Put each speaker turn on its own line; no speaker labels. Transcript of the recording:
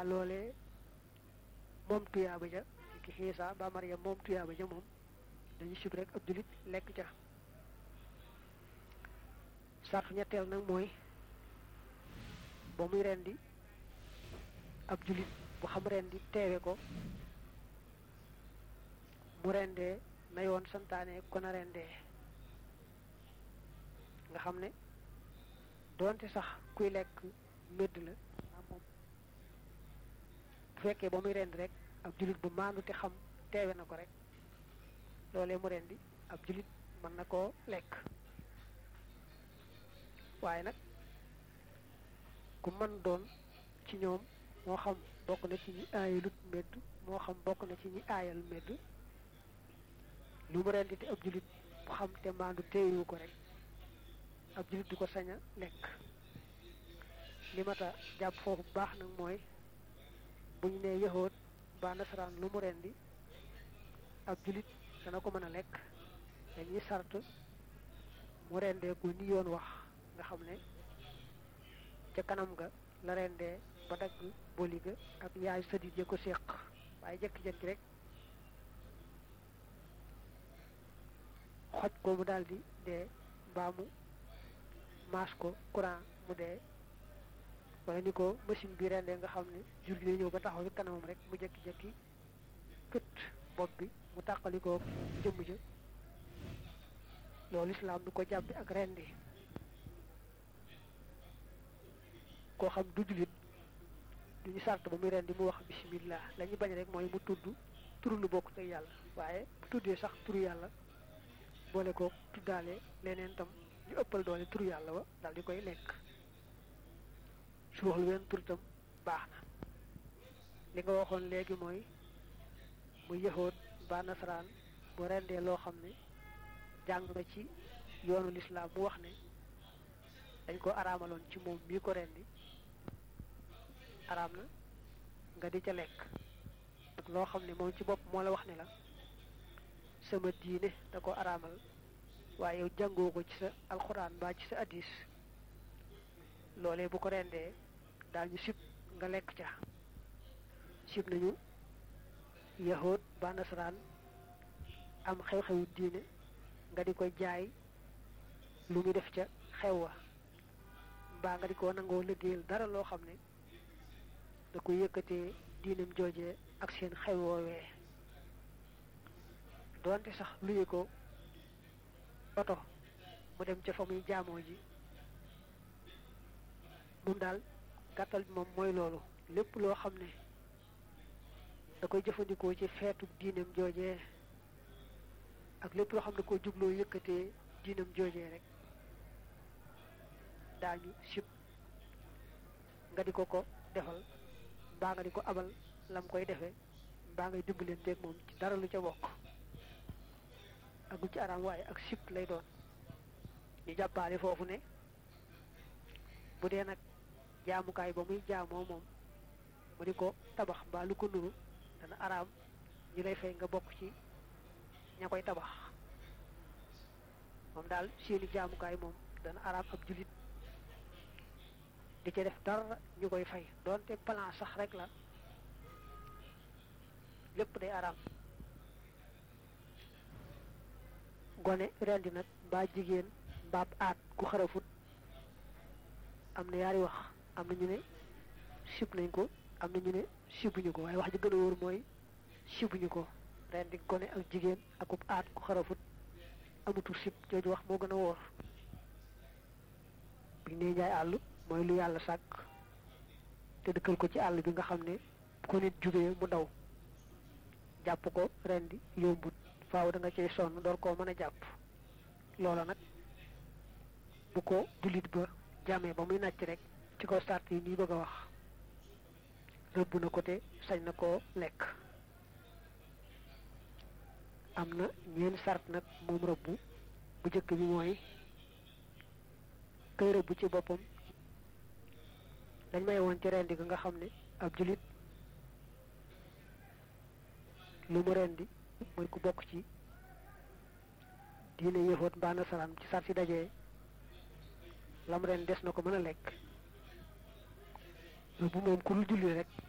loolee moom tuyaaba ja ki xiisa ba Maryam moom tuyaaba ja moom dañu sib rek ab julit lekk ca sartu ñetteel nag mooy ba muy rendi ab julit bu xam rendi teewe ko mu rendee na yoon santaane ko na rendee nga xam ne doonte sax kuy lekk médd la moom bu fekkee ba muy rendi rek ab julit bu maandu te xam teewe na ko rek loolee mu rendi ab julit mën na koo lekk waaye nag ku mën doon ci ñoom moo xam bokk na ci ñi aayalut medd moo xam bokk na ci ñi aayal medd lu mu rendi te ab julit bu xam te maandu teewu ko rek ab julit du ko sañ a lekk li mata jàpp foofu bu baax nag mooy bu ñu nee yahoot ba nasaraan lu mu rendi ab julit dana ko mën a lekk dañuy sart mu rendee ko ni yoon wax nga xam ne ca kanam ga la rendee ba dagg boli ga ak yaay sëdit ya ko séq waaye jekki-jekki rek xoj ko mu daldi dee mbaa mu maas ko courant mu dee wala ni ko machine bi rendee nga xam ne jur gi ñëw ba taxaw ci kanamam rek mu jekki-jekki kët bopp bi mu tàqalikoo jëmm ja loolu islaam du ko jàppi ak rendi koo xam du julit du ñu sart ba muy rendi mu wax bismillah la ñu bañ rek mooy mu tudd turu lu bokk teg yàlla waaye bu tuddee sax turu yàlla boole ko tuddaale leneen tam ñu ëppal doole turu yàlla wa dal di koy lekk su wax lu wenn tur tam baax na li nga waxoon léegi mooy mu yëxoot ba nasaraan bu rendee loo xam ne jàng na ci yoonu lislaam mu wax ne dañ ko araamaloon ci moom mii ko rendi araam na nga di ca lekk ak loo xam ne moom ci bopp moo la wax ne la sama diine da ko araamal waaye yow jàngoo ko ci sa alxuraan mbaa ci sa addis loolee bu ko rendee daañu sib nga lekk ca sib nañu yahood ba nasaraan am xew-xewu diine nga di ko jaay lu mu def ca xew wa mbaa nga di ko nangoo liggéeyal dara loo xam ne da ko yëkkatee diinam joojee ak seen xew woowee doonte sax luye ko oto mu dem ca fa muy jaamoo ji moom daal gàttal bi moom mooy loolu lépp loo xam ne da koy jëfandikoo ci feetu diinam joojee ak lépp loo xam ne ko jubloo yëkkatee diinam joojee rek daañu sib nga di ko ko defal mbaa nga di ko abal lam koy defee mbaa ngay dimbalanteeg moom ci dara lu ca bokk ak lu ci araam waaye ak sib lay doon ñu jàppaale foofu ne bu dee nag jaamukaay ba muy jaamoo moom mu di ko tabax mbaa lu ko nuru dana araam ñu lay fay nga bokk ci ña koy tabax moom daal seeni jaamukaay moom dana araam ab julit di ca def dara ñu koy fay doonte plan sax rek la lépp day araam gone rendi nag mbaa jigéen mbaab aat ku xarafut am na yaari wax am na ñu ne sib nañ ko am na ñu ne sibuñu ko waaye wax ji gën a wóor mooy sibuñu ko rendi gone ak jigéen akub aat ku xarafut amutul sib jooju wax moo gën a wóor biñ ne njaay àll mooy lu yàlla sàkk te dëkkal ko ci àll bi nga xam ne bu ko nit jubee mu daw jàpp ko rendi yombut faaw da nga cay sonn door koo mën a jàpp loola nag bu ko jullit ba jàmmee ba muy nàcc rek ci kaw sart yi nii bëgg a wax rëbb na ko te sañ na koo lekk am na ñeen sart nag moom rëbb bu jëkk bi mooy kay rëbb ci boppam dañ may woon ci rendi ga nga xam ne ab julit lu mu rendi mooy ku bokk ci diine yëfoot mbaa nasaraan ci sar si dajee lam ren des na ko mën a lekk bu moom ku dul julli rek